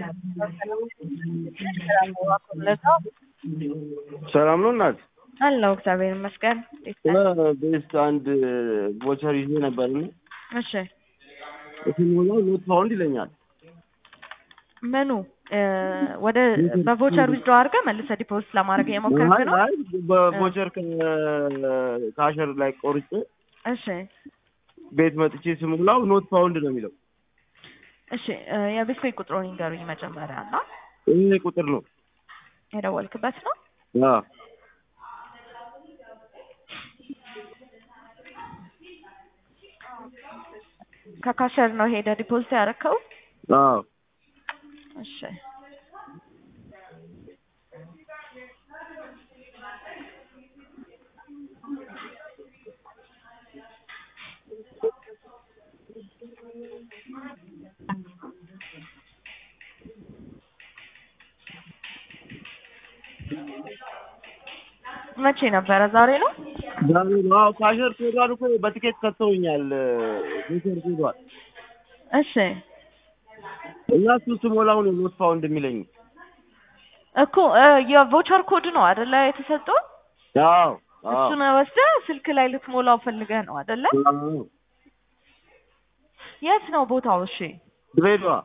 ሰላም ነው እናት? አለው እግዚአብሔር ይመስገን። ቤስት አንድ ቮቸር ይዤ ነበርና እሺ ስሞላው ኖት ፋውንድ ይለኛል። ምኑ ወደ በቮቸር ዊዝድሮ አድርገህ መልሰህ ዲፖዚት ለማድረግ እየሞከርክ አይ ነው? አይ በቮቸር ከካሸር ላይ ቆርጬ እሺ ቤት መጥቼ ስሞላው ኖት ፋውንድ ነው የሚለው። እሺ የቤት ቤት ቁጥሩን ይንገሩኝ መጀመሪያ እና ይሄ ቁጥር ነው። የደወልክበት ነው? አዎ ከካሸር ነው ሄደ ዲፖዚት ያደረከው? አዎ እሺ መቼ ነበረ? ዛሬ ነው? ዛሬ ነው። አዎ ካሸር ኮዷን እኮ በትኬት ሰጥተውኛል። ቮቸር ኮዷን እሺ እና እሱ ስሞላው ነው ኖት ፋውንድ የሚለኝ። እኮ የቮቸር ኮድ ነው አይደለ የተሰጠው? አዎ አዎ እሱን ወስደህ ስልክ ላይ ልትሞላው ፈልገህ ነው አይደለ? አዎ የት ነው ቦታው? እሺ ድሬዳዋ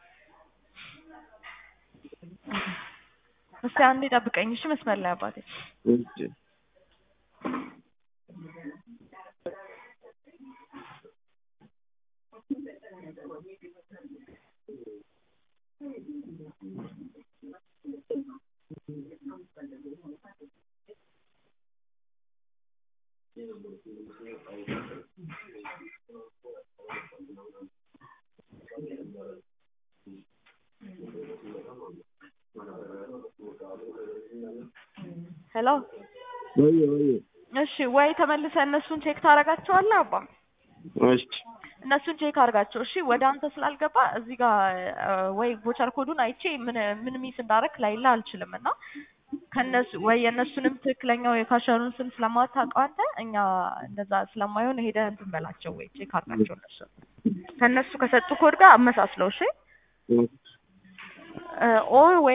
እስቲ አንዴ ጠብቀኝ እሺ፣ መስመር ላይ አባቴ። እሺ ሄሎ ወይ ወይ እሺ፣ ወይ ተመልሰህ እነሱን ቼክ ታደርጋቸዋለህ አባ እሺ እነሱን ቼክ አድርጋቸው እሺ። ወደ አንተ ስላልገባ እዚህ ጋር ወይ ቮቸር ኮዱን አይቼ ምን ምን ሚስ እንዳደረክ ላይላ አልችልም እና ከነሱ ወይ የእነሱንም ትክክለኛው የካሸሩን ስም ስለማታውቀው አንተ እኛ እንደዛ ስለማይሆን ሄደህ እንትን በላቸው ወይ ቼክ አድርጋቸው እነሱ ከእነሱ ከሰጡ ኮድ ጋር አመሳስለው እሺ ኦር ወይ